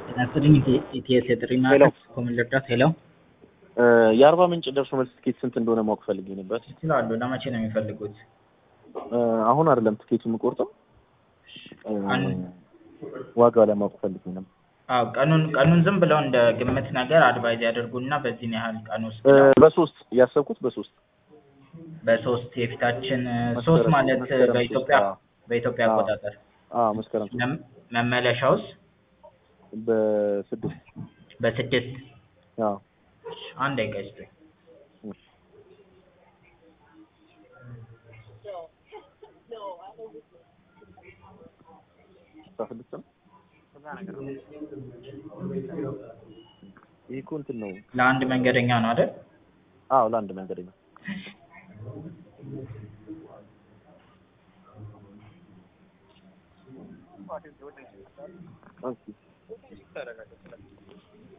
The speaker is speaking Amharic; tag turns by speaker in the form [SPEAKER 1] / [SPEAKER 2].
[SPEAKER 1] ጤና ይስጥልኝ ኢቲኤስ የጥሪ ማዕከል ኮምን ልርዳት? ሄሎ
[SPEAKER 2] የአርባ ምንጭ ደርሶ መልስ ትኬት ስንት እንደሆነ ማወቅ ፈልጌ ነበር።
[SPEAKER 1] ይችላሉ። ለመቼ ነው የሚፈልጉት?
[SPEAKER 2] አሁን አይደለም ትኬቱ የምቆርጠው ዋጋው ለማወቅ ፈልጌ ነበር።
[SPEAKER 1] አዎ ቀኑን ቀኑን ዝም ብለው እንደ ግምት ነገር አድቫይዝ ያደርጉና በዚህን ያህል ቀን ውስጥ
[SPEAKER 2] በሶስት ያሰብኩት በሶስት
[SPEAKER 1] በሶስት የፊታችን ሶስት ማለት በኢትዮጵያ በኢትዮጵያ አቆጣጠር
[SPEAKER 2] አዎ መስከረም ሶስት
[SPEAKER 1] መም- መመለሻውስ
[SPEAKER 2] በስድስት
[SPEAKER 1] በስድስት
[SPEAKER 2] አዎ
[SPEAKER 1] አንድ ደቂቃ ይስጡኝ።
[SPEAKER 2] አስራ ስድስት ነው። ይህ እኮ እንትን ነው።
[SPEAKER 1] ለአንድ መንገደኛ ነው አይደል?
[SPEAKER 2] አዎ ለአንድ መንገድ ነው። ኦኬ